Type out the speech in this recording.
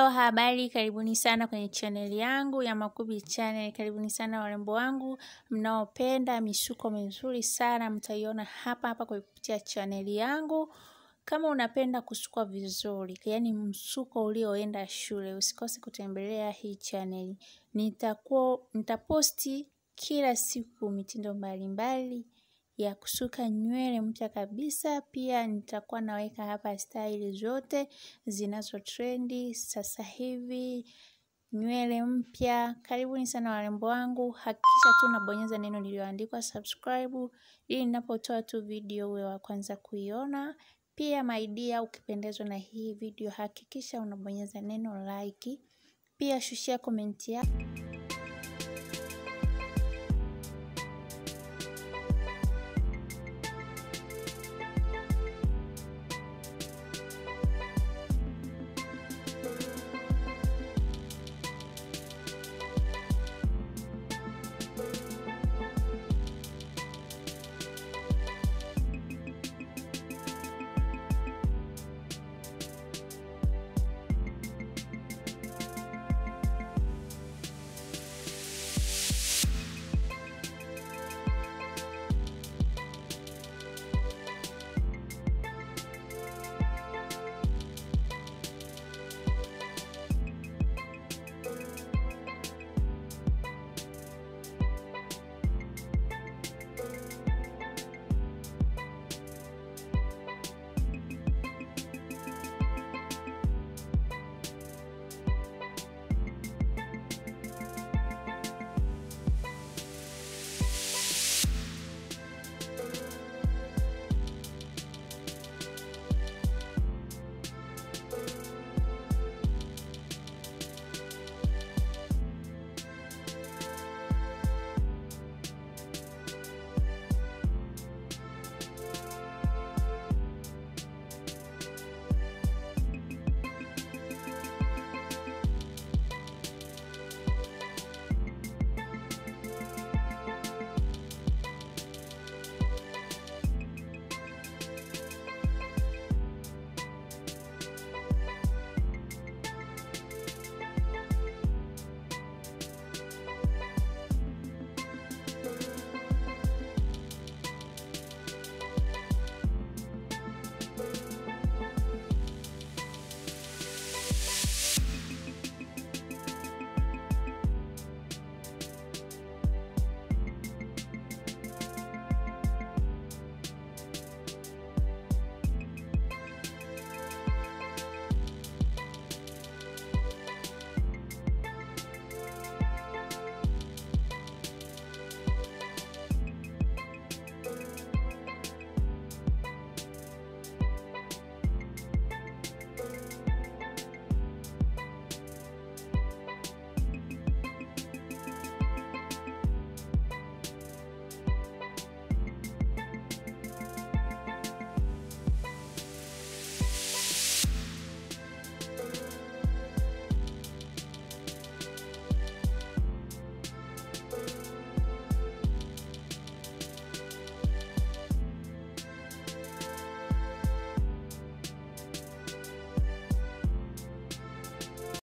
Hello, habari, karibuni sana kwenye chaneli yangu ya Makubi Channel. Karibuni sana warembo wangu mnaopenda misuko mizuri sana, mtaiona hapa hapa kwa kupitia chaneli yangu. Kama unapenda kusukwa vizuri, yaani msuko ulioenda shule, usikose kutembelea hii chaneli. Nitakuwa nitaposti kila siku mitindo mbalimbali ya kusuka nywele mpya kabisa. Pia nitakuwa naweka hapa staili zote zinazo trendi sasa hivi, nywele mpya. Karibuni sana warembo wangu, hakikisha tu unabonyeza neno lililoandikwa subscribe ili ninapotoa tu video uwe wa kwanza kuiona. Pia my dear, ukipendezwa na hii video hakikisha unabonyeza neno like. Pia shushia komenti yako.